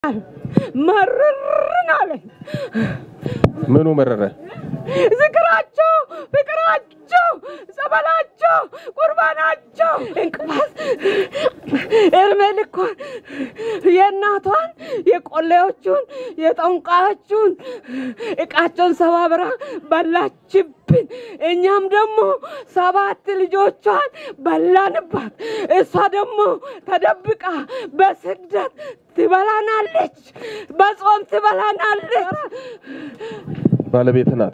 መርርን አለኝ። ምኑ መረረ? ዝክራቸው፣ ፍቅራቸው፣ ጸበላቸው፣ ቁርባናቸው እንቅፋት እድሜ ልኳን የእናቷን የቆሌዎቹን የጠንቋዮቹን እቃቸውን ሰባብራ በላችብን። እኛም ደግሞ ሰባት ልጆቿን በላንባት። እሷ ደግሞ ተደብቃ በስግደት ትበላናለች፣ በጾም ትበላናለች። ባለቤት ናት።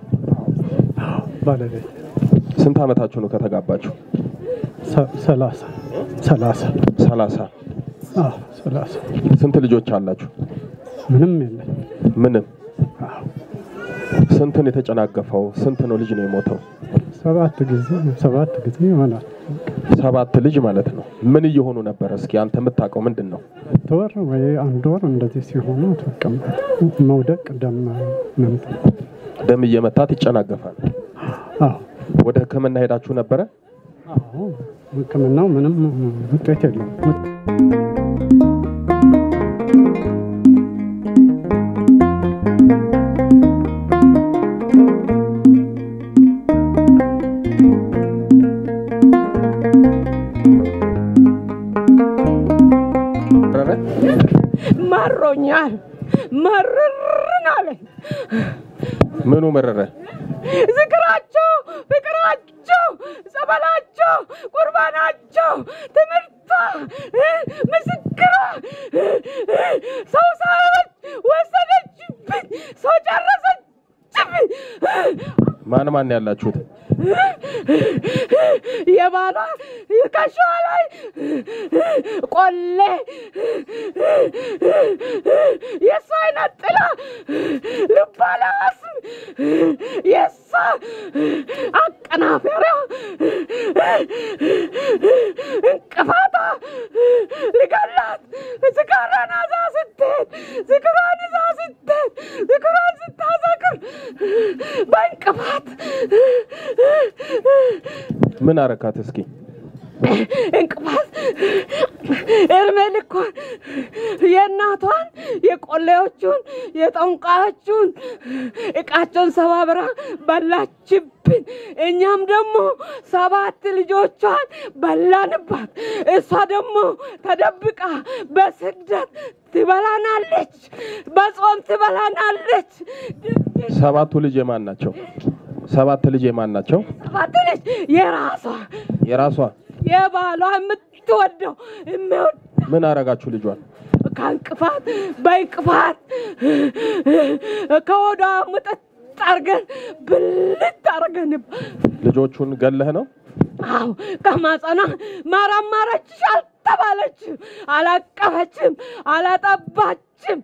ባለቤት ስንት ዓመታችሁ ነው ከተጋባችሁ? ሰ- ሰላሳ ሰላሳ ሰላሳ አዎ ሰላሳ ስንት ልጆች አላችሁ? ምንም የለም። ምንም። አዎ ስንትን የተጨናገፈው? ስንት ነው ልጅ ነው የሞተው? ሰባት ጊዜ ሰባት ጊዜ ይሆናል። ሰባት ልጅ ማለት ነው። ምን እየሆኑ ነበር? እስኪ አንተ የምታውቀው ምንድን ነው? ሁለት ወር ወይ አንድ ወር እንደዚህ ሲሆኑ በቃ መውደቅ ደም መምጣት። ደም እየመታት ይጨናገፋል። አዎ ወደ ሕክምና ሄዳችሁ ነበረ? አዎ ሕክምናው ምንም ውጤት የለውም። መረረ? መሮኛል፣ መርርን አለኝ። ምኑ መረረ? ዝክራቸው፣ ፍቅራቸው፣ ጸበላቸው፣ ቁርባናቸው፣ ትምህርቷ፣ ምስክሯ ሰው ሳበች ወሰደችብኝ፣ ሰው ጨረሰችብኝ። ማን ማን ያላችሁት? የባሏ ከሸዋ ላይ ቆሌ የእሷ አይነት ጥላ ልባላስም የእሷ አቀናፈሪያ እንቅፋታ ልገላት ዝክሯን አዛ ስትሄድ ዝክሯን ይዛ ስትሄድ ዝክሯን ስታዘክር በእንቅፋት ምን አረካት? እስኪ እንቅፋት እድሜ ልኳን የእናቷን የቆሌዎቹን የጠንቋዮቹን እቃቸውን ሰባብራ በላችብን። እኛም ደግሞ ሰባት ልጆቿን በላንባት። እሷ ደግሞ ተደብቃ በስግደት ትበላናለች፣ በጾም ትበላናለች። ሰባቱ ልጅ የማን ናቸው? ሰባት ልጅ የማን ናቸው? ሰባት ልጅ የራሷ የራሷ የባሏ የምትወደው የሚወድ ምን አረጋችሁ ልጇን? ከእንቅፋት በእንቅፋት ከወዷ ምጥጥ አርገን ብልት አርገን ልጆቹን ገለህ ነው? አዎ ከማጸኗ ማራማረችሽ አልተባለችም፣ አላቀፈችም፣ አላጠባችም።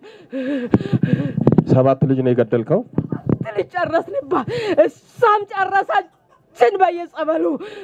ሰባት ልጅ ነው የገደልከው? ልጅ ጨረስንባት፣ እሷም ጨረሰችን በየጸበሉ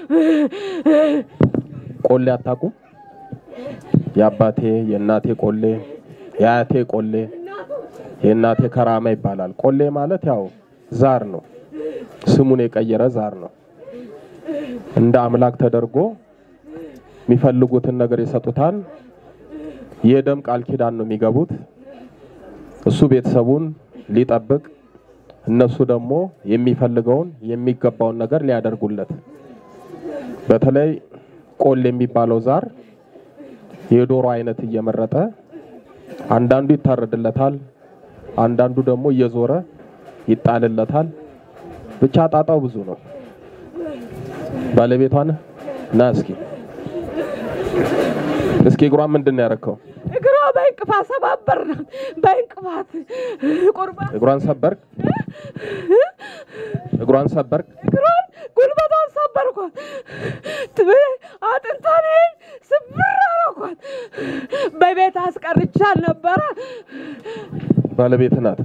ቆሌ አታውቁም? የአባቴ የእናቴ ቆሌ የአያቴ ቆሌ የእናቴ ከራማ ይባላል። ቆሌ ማለት ያው ዛር ነው፣ ስሙን የቀየረ ዛር ነው። እንደ አምላክ ተደርጎ የሚፈልጉትን ነገር ይሰጡታል። የደም ቃል ኪዳን ነው የሚገቡት። እሱ ቤተሰቡን ሊጠብቅ፣ እነሱ ደግሞ የሚፈልገውን የሚገባውን ነገር ሊያደርጉለት በተለይ ቆሌ የሚባለው ዛር የዶሮ አይነት እየመረጠ አንዳንዱ ይታረድለታል፣ አንዳንዱ ደግሞ እየዞረ ይጣልለታል። ብቻ ጣጣው ብዙ ነው። ባለቤቷን ና እስኪ እስኪ እግሯን ምንድን ነው ያረከው? እግሯ በእንቅፋት ሰባበርናት። በእንቅፋት ቁርባን እግሯን ሰበርክ? እግሯን ሰበርክ? እግሯን ጉልበቷን ሰበርኳት። ትብ- አጥንቷን ስብር አረኳት። በቤት አስቀርቻል ነበረ። ባለቤት ናት።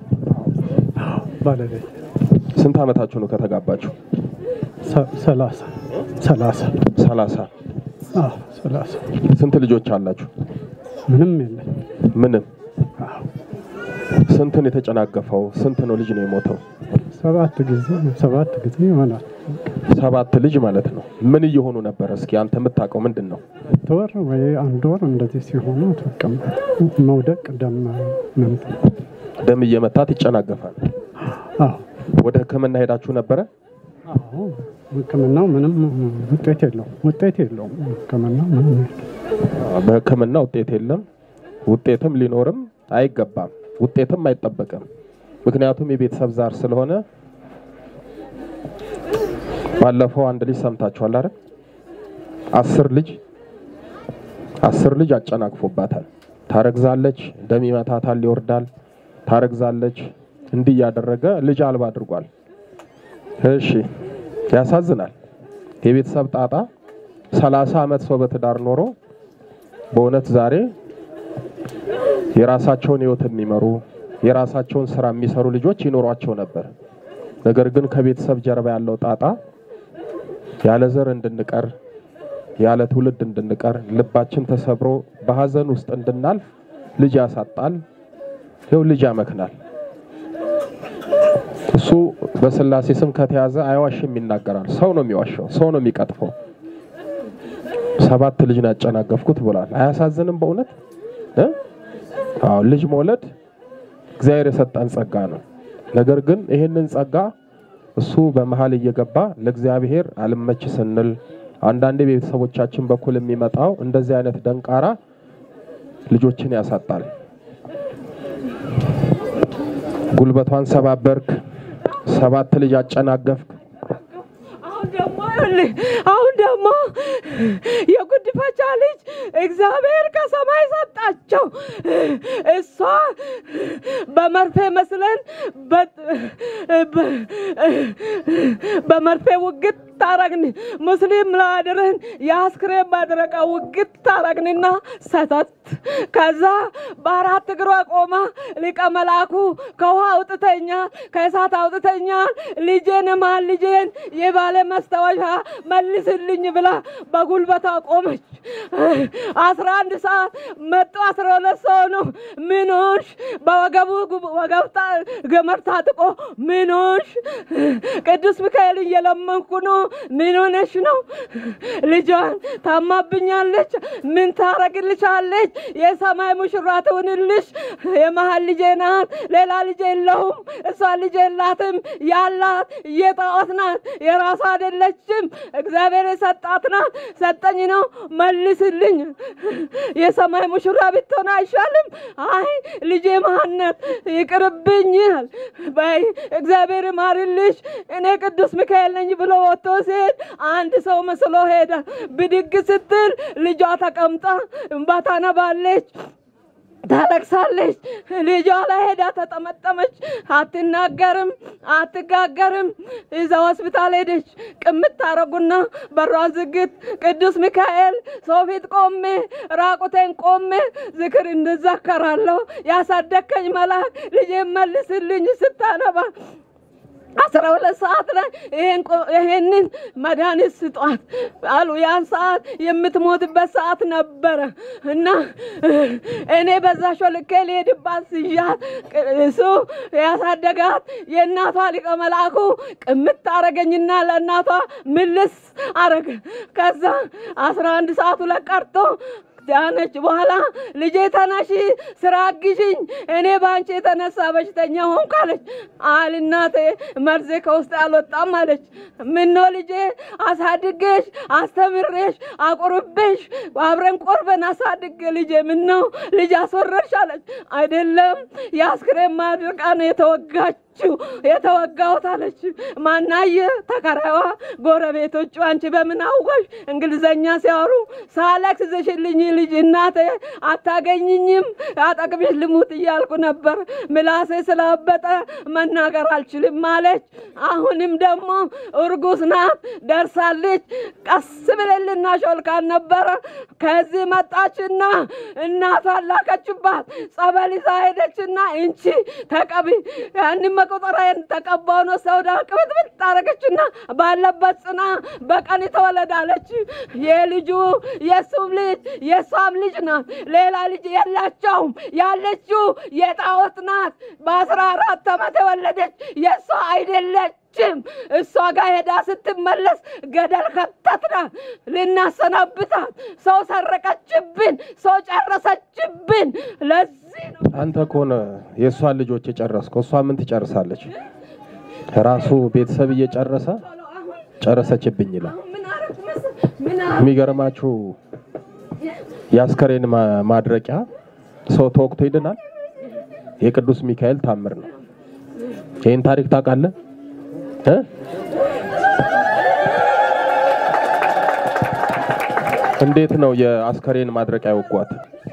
ባለቤት ስንት ዓመታችሁ ነው ከተጋባችሁ? ሰ- ሰላሳ ሰላሳ ሰላሳ አዎ ሰላሳ ስንት ልጆች አላችሁ? ምንም የለም። ምንም። አዎ ስንትን የተጨናገፈው? ስንት ነው ልጅ ነው የሞተው? ሰባት ጊዜ ሰባት ጊዜ ይሆናል። ሰባት ልጅ ማለት ነው። ምን እየሆኑ ነበር? እስኪ አንተ የምታውቀው ምንድን ነው? ሁለት ወር ወይ አንድ ወር እንደዚህ ሲሆኑ ተቀም መውደቅ ደም መምታት ደም እየመታት ይጨናገፋል። አዎ ወደ ሕክምና ሄዳችሁ ነበረ? አዎ ህክምናው ምንም ውጤት የለውም ውጤት የለውም ህክምናው ምንም የለውም። በሕክምና ውጤት የለም። ውጤትም ሊኖርም አይገባም። ውጤትም አይጠበቅም። ምክንያቱም የቤተሰብ ዛር ስለሆነ ባለፈው አንድ ልጅ ሰምታችኋል አይደል? አስር ልጅ አስር ልጅ አጨናቅፎባታል። ታረግዛለች፣ ደም ይመታታል፣ ይወርዳል። ታረግዛለች፣ እንዲህ እያደረገ ልጅ አልባ አድርጓል። እሺ ያሳዝናል። የቤተሰብ ጣጣ ሰላሳ ዓመት ሰው በትዳር ኖሮ በእውነት ዛሬ የራሳቸውን ህይወት የሚመሩ የራሳቸውን ስራ የሚሰሩ ልጆች ይኖሯቸው ነበር። ነገር ግን ከቤተሰብ ጀርባ ያለው ጣጣ ያለ ዘር እንድንቀር ያለ ትውልድ እንድንቀር ልባችን ተሰብሮ በሀዘን ውስጥ እንድናልፍ ልጅ ያሳጣል። ይኸው ልጅ ያመክናል። እሱ በስላሴ ስም ከተያዘ አይዋሽም፣ ይናገራል። ሰው ነው የሚዋሸው፣ ሰው ነው የሚቀጥፈው። ሰባት ልጅ ነው ያጨናገፍኩት ብሏል። አያሳዝንም? በእውነት እ? አዎ ልጅ መውለድ እግዚአብሔር የሰጠን ጸጋ ነው። ነገር ግን ይህንን ጸጋ እሱ በመሀል እየገባ ለእግዚአብሔር አልመች ስንል አንዳንዴ ቤተሰቦቻችን በኩል የሚመጣው እንደዚህ አይነት ደንቃራ ልጆችን ያሳጣል። ጉልበቷን ሰባበርክ፣ ሰባት ልጅ አጨናገፍክ። አሁን ደግሞ ይኸውልህ፣ አሁን ደግሞ የጉድፈቻ ልጅ እግዚአብሔር ከሰማይ ሰጣቸው። እሷ በመርፌ መስለን በ- በ- በመርፌ ውግት ታረግን ሙስሊም ላድርህን የአስክሬን ማድረቃ ውግት ታረግንና ሰተት ከዛ በአራት እግሯ ቆማ ሊቀ መላኩ ከውሃ አውጥተኛል፣ ከእሳት አውጥተኛል፣ ልጄን ማን ልጄን የባለ መስታወሻ መልስልኝ ብላ በጉልበቷ ቆመች። አስራ አንድ ሰዓት መጡ። አስራ ሁለት ሰው ነው። ምን ሆንሽ? በወገቡ ጉብ- ወገብ ታ- ገመድ ታጥቆ ምን ሆንሽ? ቅዱስ ሚካኤል እየለመንኩ ነው። ምን ሆነሽ ነው? ልጇን ታማብኛለች። ምን ታረግልሻለች? የሰማይ ሙሽራ ትሁንልሽ። የመሀል ልጄ ናት። ሌላ ልጅ የለውም። እሷ ልጅ የላትም። ያላት የጣዖት ናት። የራሷ አይደለችም። እግዚአብሔር የሰጣት ናት። ሰጠኝ ነው መልስልኝ። የሰማይ ሙሽራ ብትሆን አይሻልም? አይ ልጄ ማነት ይቅርብኝ ይላል። በይ እግዚአብሔር ማርልሽ፣ እኔ ቅዱስ ሚካኤል ነኝ ብሎ ወጥቶ ሲሄድ አንድ ሰው መስሎ ሄደ። ብድግ ስትል ልጇ ተቀምጣ እንባ ታነባለች። ታለቅሳለች። ልጇ ላይ ሄዳ ተጠመጠመች። አትናገርም፣ አትጋገርም። እዛ ሆስፒታል ሄደች። ቅምት ታረጉና በሯን ዝግት። ቅዱስ ሚካኤል ሰው ፊት ቆሜ ራቁቴን ቆሜ ዝክር እንዘከራለሁ። ያሳደከኝ መልአክ ልጄን መልስልኝ ስታነባ አስራ ሁለት ሰዓት ላይ ይሄን ቆ- ይሄንን መድኃኒት ስጧት አሉ። ያን ሰዓት የምትሞትበት ሰዓት ነበረ እና እኔ በዛ ሾልኬ ልሄድባት ስያት እሱ ያሳደጋት የእናቷ ሊቀ መልአኩ ቅምት አረገኝና ለእናቷ ምልስ አረገ። ከዛ አስራ አንድ ሰዓቱ ላይ ቀርቶ ዳነች። በኋላ ልጄ ተነሺ፣ ስራ አግዥኝ፣ እኔ በአንቺ የተነሳ በሽተኛ ሆንኩ አለች። አል እናቴ መርዜ ከውስጥ አልወጣም አለች። ምነው ልጄ አሳድጌሽ አስተምሬሽ አቁርቤሽ አብረን ቆርበን አሳድጌ ልጄ ምነው ልጅ አስወረድሽ አለች። አይደለም የአስክሬን ማድረቃ ነው የተወጋችው የተወጋሁት አለች። ማናየ ተከራይዋ ጎረቤቶቹ አንቺ በምን አወቅሽ? እንግሊዘኛ ሲያወሩ ሳለክስ ዘሽልኝ ልጅ እናቴ አታገኝኝም፣ አጠቅብሽ ልሙት እያልኩ ነበር። ምላሴ ስላበጠ መናገር አልችልም አለች። አሁንም ደግሞ እርጉዝ ናት፣ ደርሳለች። ቀስ ብለን ልናሾልካን ነበረ። ከዚህ መጣችና እናቷን ላከችባት። ጸበል ይዛ ሄደችና እንቺ ተቀቢ ያንን መቆጠሪያን ተቀባው ነው ሰውዳ ቅብጥብጥ አረገችና ባለበት ጽና በቀን ተወለዳለች። የልጁ የእሱም ልጅ የእሷም ልጅ ናት። ሌላ ልጅ የላቸውም። ያለችው የጣዖት ናት። በአስራ አራት ዓመት የወለደች የእሷ አይደለች። አልሄደችም። እሷ ጋር ሄዳ ስትመለስ ገደል ከተትናት። ልናሰናብታት ሰው ሰረቀችብን፣ ሰው ጨረሰችብን። ለዚህ ነው አንተ ከሆነ የእሷን ልጆች የጨረስከው እሷ ምን ትጨርሳለች? ራሱ ቤተሰብ እየጨረሰ ጨረሰችብኝ ይላል። ምን አረግ መሰ- ምን አረግ የሚገርማችሁ የአስከሬን ማ- ማድረቂያ ሰው ተወቅቶ ይድናል። የቅዱስ ሚካኤል ታምር ነው። ይህን ታሪክ ታውቃለህ እ? እንዴት ነው የአስከሬን ማድረቂያ ወጓት?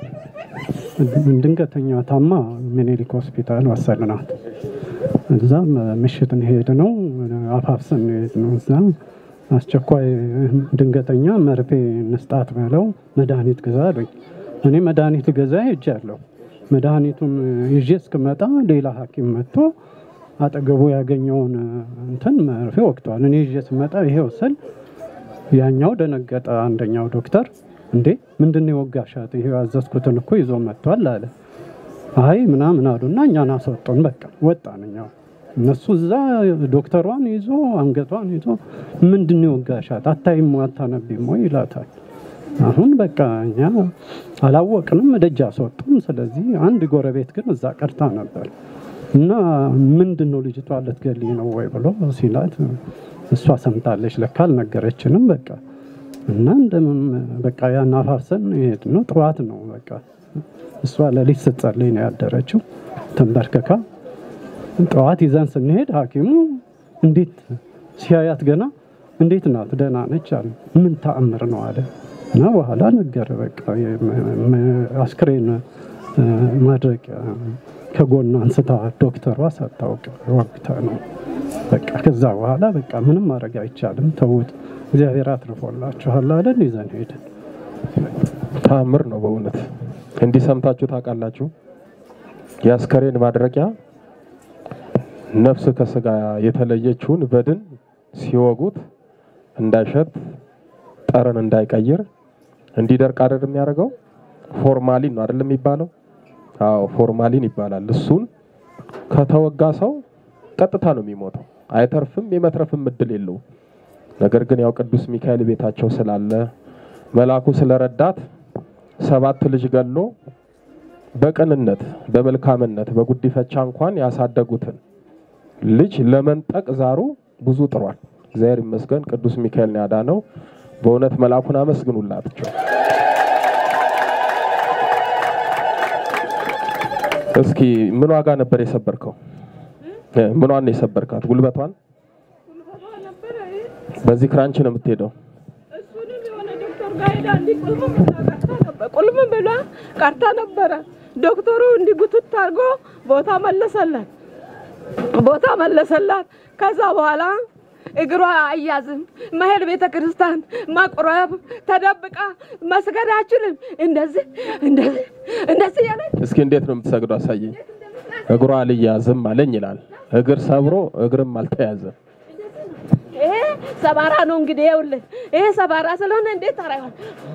ድንገተኛ ታማ ሚኒሊክ ሆስፒታል ወሰድናት። እዛም ምሽትን ሄድ ነው አፋፍሰን ሄድ ነው። እዛ አስቸኳይ ድንገተኛ መርፌ ንስጣት ብለው መድኃኒት ግዛ አሉኝ። እኔ መድኃኒት ገዛ ሄጃለሁ። መድኃኒቱን ይዤ እስክመጣ ሌላ ሐኪም መጥቶ አጠገቡ ያገኘውን እንትን መርፌ ወቅቷል። እኔ ይዤ ስመጣ ይሄው ስል ያኛው ደነገጠ። አንደኛው ዶክተር እንዴ ምንድን ነው የወጋሻት? ይሄ ያዘዝኩትን እኮ ይዞ መጥቷል አለ። አይ ምናምን አሉና እኛን አስወጡን። በቃ ወጣን። እኛ እነሱ እዛ ዶክተሯን ይዞ አንገቷን ይዞ ምንድን ነው የወጋሻት? አታይም አታነቢም ወይ ይላታል። አሁን በቃ እኛ አላወቅንም፣ ደጅ አስወጡን። ስለዚህ አንድ ጎረቤት ግን እዛ ቀርታ ነበር እና ምንድን ነው ልጅቷ ልትገልኝ ነው ወይ ብሎ ሲላት እሷ ሰምታለች፣ ለካ አልነገረችንም። በቃ እና እንደምን በቃ ያን አፋፍሰን ሄድ ነው። ጠዋት ነው በቃ እሷ ሌሊት ስትጸልይ ነው ያደረችው ተንበርክካ። ጠዋት ይዘን ስንሄድ ሐኪሙ እንዴት ሲያያት ገና እንዴት ናት ደህና ነች አለ። ምን ተአምር ነው አለ እና በኋላ ነገረ በቃ አስክሬን ማድረቂያ ከጎን አንስታ ዶክተሯ ሳታውቅ ወቅታ ነው በቃ ከዛ በኋላ በቃ ምንም ማድረግ አይቻልም፣ ተውት፣ እግዚአብሔር አትርፎላችኋል አለን። ይዘን ሄድን። ታምር ነው በእውነት እንዲህ ሰምታችሁ ታውቃላችሁ? የአስከሬን ማድረቂያ ነፍስ ከስጋ የተለየችውን በድን ሲወጉት እንዳይሸት ጠረን እንዳይቀይር እንዲደርቅ አይደል የሚያደርገው? ፎርማሊን ነው አይደል የሚባለው? አዎ ፎርማሊን ይባላል። እሱን ከተወጋ ሰው ቀጥታ ነው የሚሞተው። አይተርፍም፣ የመትረፍም እድል የለውም። ነገር ግን ያው ቅዱስ ሚካኤል ቤታቸው ስላለ መልአኩ ስለረዳት ሰባት ልጅ ገሎ በቅንነት በመልካምነት በጉዲፈቻ እንኳን ያሳደጉትን ልጅ ለመንጠቅ ዛሩ ብዙ ጥሯል። እግዚአብሔር ይመስገን ቅዱስ ሚካኤል ነው ያዳነው። በእውነት መልአኩን አመስግኑላቸው። እስኪ ምን ዋጋ ነበር የሰበርከው? እ፣ ምኗን ነው የሰበርካት? ጉልበቷን? በዚህ ክራንች ነው የምትሄደው? እሱንም የሆነ ዶክተር ጋር ሄዳ እንዲህ ቁልም ብላ ቀርታ ነበር። ቁልም ብላ ቀርታ ነበረ። ዶክተሩ እንዲህ ጉትት አድርጎ ቦታ መለሰላት፣ ቦታ መለሰላት። ከዛ በኋላ እግሯ አያዝም፣ መሄድ ቤተ ክርስቲያን መቁረብ፣ ተደብቃ መስገድ አችልም። እንደዚህ እንደዚህ እንደዚህ ያለች እስኪ እንዴት ነው የምትሰግደው? አሳየኝ። እግሯ አልያዝም አለኝ ይላል። እግር ሰብሮ እግርም አልተያዘም። ይሄ ሰባራ ነው እንግዲህ ይኸውልህ፣ ይሄ ሰባራ ስለሆነ እንዴት ታረጋል?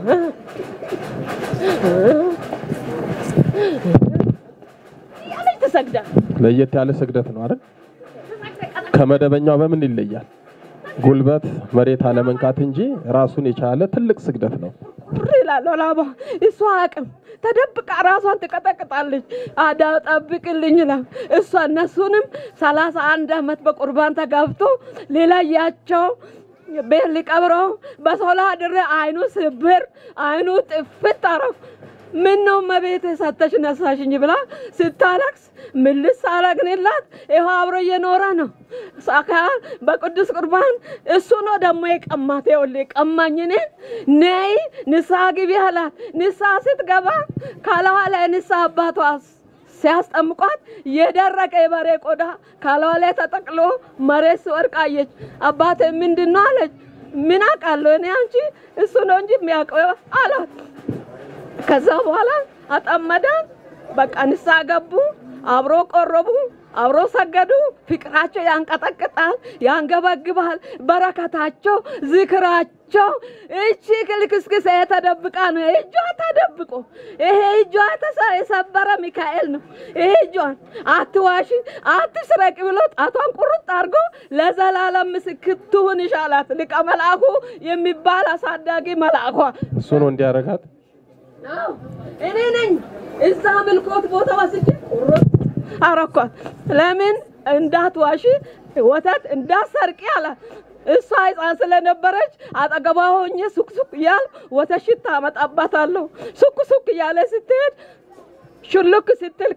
ያለች ትሰግዳል። ለየት ያለ ስግደት ነው አይደል? ከመደበኛው በምን ይለያል? ጉልበት መሬት አለመንካት እንጂ ራሱን የቻለ ትልቅ ስግደት ነው። ብር ይላል ላባ እሷ አቅም ተደብቃ ራሷን ትቀጠቅጣለች። አዳ ጠብቅልኝ ይላል እሷ እነሱንም ሰላሳ አንድ አመት በቁርባን ተጋብቶ ሌላያቸው ቤት ሊቀብረው በሶላ ድሬ አይኑ ስብር አይኑ ጥፍት አረፍ ምን ነው መቤት ሰተሽ ነሳሽኝ ብላ ስታለቅስ ምልስ አረግንላት። ይኸው አብሮ እየኖረ ነው። ሳካ በቅዱስ ቁርባን እሱ ነው ደግሞ የቀማት። ይኸውልህ ቀማኝ እኔን ነይ ንስሐ ግቢ አላት። ንስሐ ስትገባ ካለዋ ላይ ንስሐ አባቷ ሲያስጠምቋት የደረቀ የበሬ ቆዳ ካለዋ ላይ ተጠቅሎ መሬት ሲወድቅ አየች። አባቴ ምንድን ነው አለች። ምን አውቃለሁ እኔ አንቺ እሱ ነው እንጂ የሚያውቀው አላት። ከዛ በኋላ አጠመዳን። በቃ ንስሐ ገቡ፣ አብሮ ቆረቡ። አብሮ ሰገዱ። ፍቅራቸው ያንቀጠቅጣል፣ ያንገበግባል። በረከታቸው፣ ዝክራቸው እቺ ክልክስክስ የተደብቃ ነው። እጇ ተደብቆ ይሄ እጇ ተሰ- የሰበረ ሚካኤል ነው። ይሄ እጇን አትዋሽ፣ አትስረቅ ብሎ ጣቷን ቁርጥ አድርጎ ለዘላለም ምስክር ትሁን ይሻላት ሊቀ መልአኩ የሚባል አሳዳጊ መልአኳ እሱ ነው እንዲያረጋት አዎ፣ እኔ ነኝ እዛ ምልኮት ቦታ ወስጄ ቁርጥ አረኳት። ለምን እንዳትዋሺ ወተት እንዳሰርቂ አላት። እሷ ሕፃን ስለነበረች አጠገቧ ሆኜ ሱቅ ሱቅ እያል ወተት ሽታ አመጣባታለሁ። ሱቅ ሱቅ እያለ ስትሄድ ሹልክ ስትል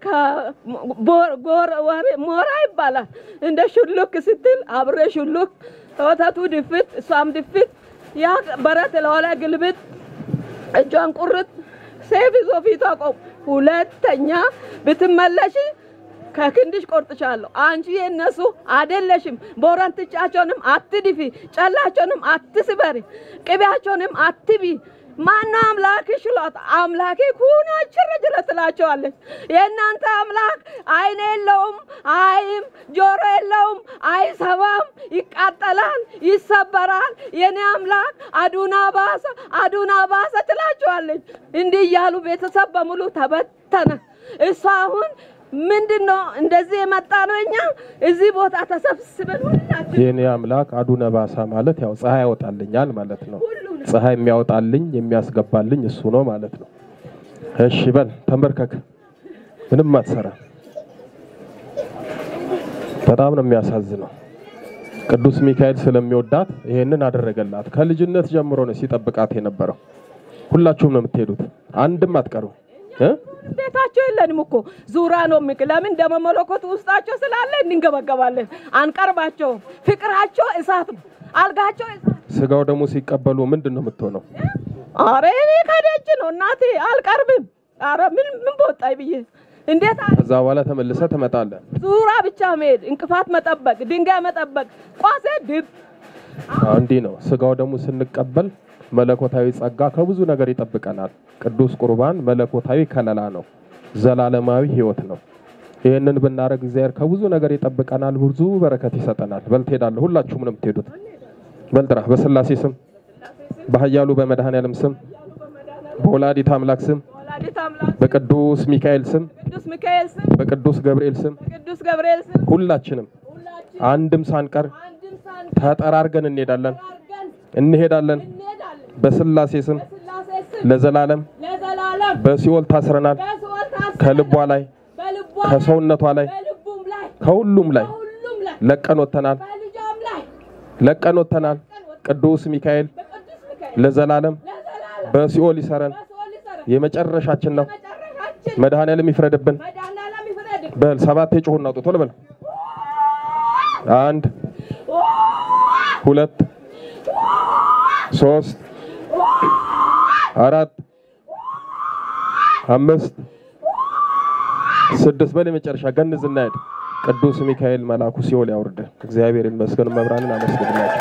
ሞራ ይባላል። እንደ ሹልክ ስትል አብሬ ሹልክ ወተቱ ድፍት፣ እሷም ድፍት፣ ያ በረት ለኋላ ግልብጥ እጇን ቁርጥ ሴፍ ይዞ ፊቷ ቆም። ሁለተኛ ብትመለሽ ከክንድሽ ቆርጥሻለሁ። አንቺ የእነሱ አይደለሽም። ቦረንትቻቸውንም አትድፊ፣ ጨላቸውንም አትስበሪ፣ ቅቤያቸውንም አትቢ። ማነው አምላክሽ ይሏት። አምላኬ ኩኖ ችርጅለ ትላቸዋለች። የእናንተ አምላክ አይን የለውም፣ አይም ጆሮ የለውም፣ አይሰማም፣ ይቃጠላል፣ ይሰበራል። የኔ አምላክ አዱና ባሰ፣ አዱና ባሰ ትላቸዋለች። እንዲህ እያሉ ቤተሰብ በሙሉ ተበተነ። እሷ አሁን ምንድን ነው እንደዚህ የመጣ ነው። እኛ እዚህ ቦታ ተሰብስበን ሁላችን የኔ አምላክ አዱነ ባሳ ማለት ያው ፀሐይ ያወጣልኛል ማለት ነው። ሁሉንም ፀሐይ የሚያወጣልኝ የሚያስገባልኝ እሱ ነው ማለት ነው። እሺ በል ተንበርከክ። ምንም አትሰራ። በጣም ነው የሚያሳዝነው። ቅዱስ ሚካኤል ስለሚወዳት ይሄንን አደረገላት። ከልጅነት ጀምሮ ነው ሲጠብቃት የነበረው። ሁላችሁም ነው የምትሄዱት፣ አንድም አትቀሩ እ ቤታቸው የለንም እኮ ዙራ ነው ምክ ለምን ደመ መለኮት ውስጣቸው ስላለ እንንገበገባለን። አንቀርባቸውም። ፍቅራቸው እሳት ነው። አልጋቸው እሳት ስጋው ደግሞ ሲቀበሉ ምንድን ነው የምትሆነው? አረ እኔ ከደጅ ነው እናቴ አልቀርብም። አረ ምን ምን በወጣኝ ብዬ እንዴት አ- ከዛ በኋላ ተመልሰ ትመጣለህ። ዙራ ብቻ መሄድ፣ እንቅፋት መጠበቅ፣ ድንጋይ መጠበቅ፣ ቋሴ ድብ አዎ፣ እንዲህ ነው። ስጋው ደግሞ ስንቀበል መለኮታዊ ጸጋ ከብዙ ነገር ይጠብቀናል። ቅዱስ ቁርባን መለኮታዊ ከለላ ነው፣ ዘላለማዊ ሕይወት ነው። ይህንን ብናደርግ እግዚአብሔር ከብዙ ነገር ይጠብቀናል፣ ብዙ በረከት ይሰጠናል። በል ትሄዳለህ። ሁላችሁም ነው የምትሄዱት። በል ጥራ። በስላሴ ስም፣ በኃያሉ በመድኃኔዓለም ስም፣ በወላዲት አምላክ ስም፣ ወላዲት አምላክ በቅዱስ ሚካኤል ስም፣ ቅዱስ ሚካኤል ስም በቅዱስ ገብርኤል ስም ቅዱስ ገብርኤል ስም ሁላችንም ሁላችን አንድም ሳንቀር አንድም ሳን ተጠራርገን እንሄዳለን አድርገን እንሄዳለን። እንሄዳለን። በስላሴ ስም በስላሴ ስም ለዘላለም ለዘላለም በሲኦል ታስረናል። በሲኦል ታስረን ከልቧ ላይ በልቧ ከሰውነቷ ላይ በልቡም ላይ ከሁሉም ላይ በሁሉም ላይ ለቀን ወጥተናል። በልጇም ላይ ለቀን ወጥተናል። ቅዱስ ሚካኤል በቅዱስ ሚካኤል ለዘላለም ለዘላለም በሲኦል ይሰረን። በሲኦል ይሰረን። የመጨረሻችን ነው። መጨረሻችን መድኃኔዓለም ይፍረድብን። መድኃኒዓለም ይፍረድ። በል ሰባት የጮህ እናውጡ። ቶሎ በል። አንድ ሁለት ሶስት አራት አምስት ስድስት በል የመጨረሻ ገንዝ እናሄድ። ቅዱስ ሚካኤል መልአኩ ሲኦል ያውርድ። እግዚአብሔር ይመስገን። መብራንን አመስግንላቸው።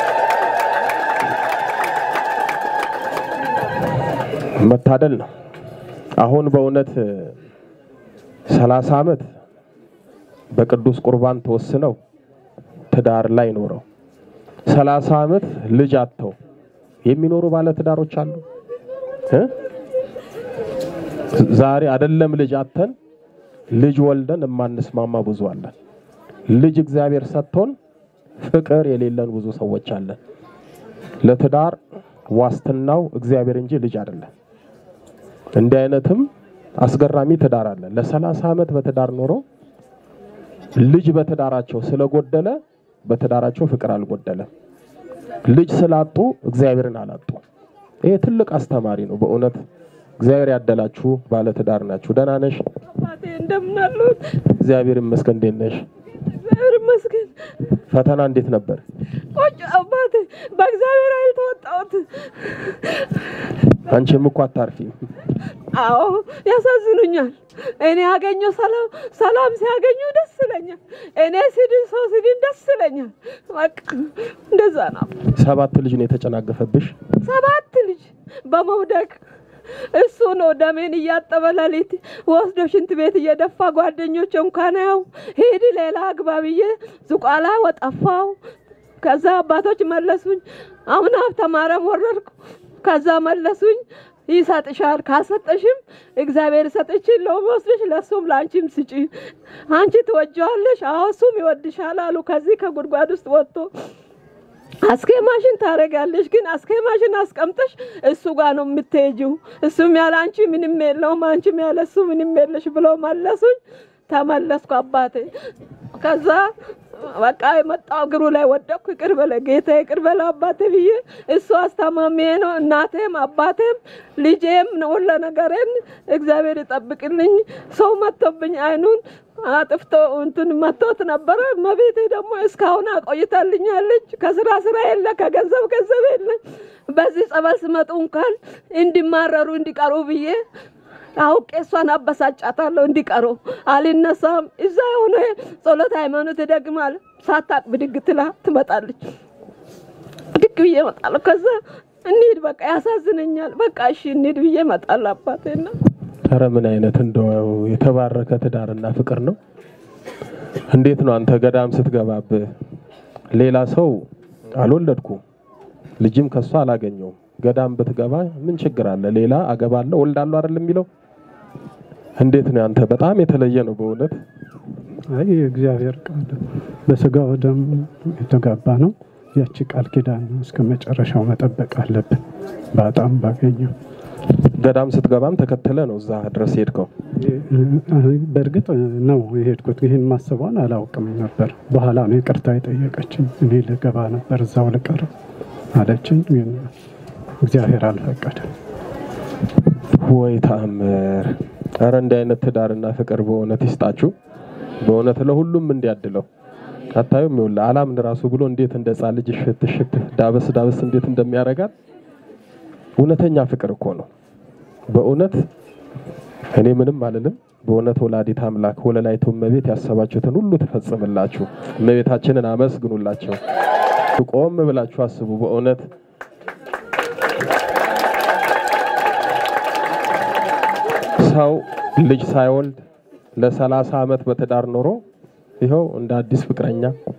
መታደል ነው። አሁን በእውነት ሰላሳ ዓመት በቅዱስ ቁርባን ተወስነው ትዳር ላይ ኖረው ሰላሳ ዓመት ልጅ አጥተው የሚኖሩ ባለ ትዳሮች አሉ እ ዛሬ አይደለም ልጅ አጥተን ልጅ ወልደን የማንስማማ ብዙ አለን። ልጅ እግዚአብሔር ሰጥቶን ፍቅር የሌለን ብዙ ሰዎች አለን። ለትዳር ዋስትናው እግዚአብሔር እንጂ ልጅ አይደለም። እንዲህ አይነትም አስገራሚ ትዳር አለ። ለሰላሳ ዓመት በትዳር ኖሮ ልጅ በትዳራቸው ስለጎደለ በትዳራቸው ፍቅር አልጎደለም። ልጅ ስላጡ እግዚአብሔርን አላጡ። ይሄ ትልቅ አስተማሪ ነው በእውነት እግዚአብሔር ያደላችሁ ባለ ትዳር ናችሁ። ደህና ነሽ? አባቴ እንደምን አሉት? እግዚአብሔር ይመስገን። እንዴት ነሽ? እግዚአብሔር ይመስገን። ፈተና እንዴት ነበር? ቆጭ አባቴ በእግዚአብሔር ኃይል ተወጣሁት። አንቺም እኮ አታርፊም። አዎ ያሳዝኑኛል። እኔ ያገኘው ሰላም ሰላም ሲያገኙ ደስ ይለኛል። እኔ ሲድን ሰው ሲድን ደስ ይለኛል። በቃ እንደዛ ነው። ሰባት ልጅ ነው የተጨናገፈብሽ። ሰባት ልጅ በመውደቅ እሱ ነው ደሜን እያጠበ ሌሊት ወስዶ ሽንት ቤት እየደፋ ጓደኞች እንኳን ያው ሂድ ሌላ አግባ ብዬ ዝቋላ ወጠፋው። ከዛ አባቶች መለሱኝ። አሁን ሀብተ ማርያም ወረድኩ። ከዛ መለሱኝ ይሰጥሻል፣ ካልሰጠሽም እግዚአብሔር ሰጥችን ለወስድሽ ለእሱም ለአንቺም ስጪ፣ አንቺ ትወጀዋለሽ፣ አዎ እሱም ይወድሻል አሉ። ከዚህ ከጉድጓድ ውስጥ ወጥቶ አስኬማሽን ታደርጋለሽ፣ ግን አስኬማሽን አስቀምጠሽ እሱ ጋር ነው የምትሄጂው። እሱም ያለ አንቺ ምንም የለውም፣ አንቺም ያለ እሱ ምንም የለሽ ብለው መለሱኝ። ተመለስኩ አባቴ። ከዛ በቃ የመጣው እግሩ ላይ ወደቅኩ። ይቅር በለ ጌታ፣ ይቅር በለ አባቴ ብዬ እሱ አስታማሚዬ ነው። እናቴም አባቴም ልጄም ሁለ ነገሬን እግዚአብሔር ይጠብቅልኝ። ሰው መጥቶብኝ አይኑን አጥፍቶ እንትን መቶት ነበረ። መቤቴ ደግሞ እስካሁን አቆይታልኛለች። ከስራ ስራ የለ፣ ከገንዘብ ገንዘብ የለ። በዚህ ጸበል ስመጡ እንኳን እንዲማረሩ እንዲቀሩ ብዬ አውቄ እሷን አበሳጫታለሁ። እንዲቀሩ አልነሳም። እዛ የሆነ ጸሎት ሃይማኖት ይደግማል። ሳታቅ ብድግ ትላ ትመጣለች። ብድግ ብዬ እመጣለሁ። ከዛ እንሂድ በቃ ያሳዝነኛል። በቃ እሺ እንሂድ ብዬ እመጣለሁ። አባቴና ኧረ ምን አይነት እንደው የተባረከ ትዳርና ፍቅር ነው። እንዴት ነው አንተ ገዳም ስትገባብህ ሌላ ሰው አልወለድኩም ልጅም ከሷ አላገኘውም። ገዳም ብትገባ ምን ችግር አለ? ሌላ አገባለሁ ወልዳለሁ አይደል የሚለው? እንዴት ነው አንተ? በጣም የተለየ ነው በእውነት። አይ እግዚአብሔር ቃል በስጋው ደም የተጋባ ነው። ያቺ ቃል ኪዳን እስከ መጨረሻው መጠበቅ አለብን። በጣም ባገኘው ገዳም ስትገባም ተከትለ ነው እዛ ድረስ ሄድከው? በእርግጥ ነው የሄድኩት። ይህን ማሰቧን አላውቅም ነበር። በኋላ ነው ይቅርታ የጠየቀችኝ። እኔ ልገባ ነበር እዛው ልቀር አለችኝ። ግን እግዚአብሔር አልፈቀደም። ወይ ተአምር! ኧረ እንዲህ አይነት ትዳርና ፍቅር በእውነት ይስጣችሁ። በእውነት ለሁሉም እንዲያድለው አታዩም? ይኸውልህ አላምን ራሱ ብሎ እንዴት እንደ ሕፃን ልጅ እሽት እሽት ዳበስ ዳበስ እንዴት እንደሚያደርጋት እውነተኛ ፍቅር እኮ ነው። በእውነት እኔ ምንም አልልም። በእውነት ወላዲት አምላክ ወለላይቱ እመቤት ያሰባችሁትን ሁሉ ትፈጽምላችሁ። እመቤታችንን አመስግኑላቸው። ቆም ብላችሁ አስቡ። በእውነት ሰው ልጅ ሳይወልድ ለሰላሳ ዓመት በትዳር ኖሮ ይኸው እንደ አዲስ ፍቅረኛ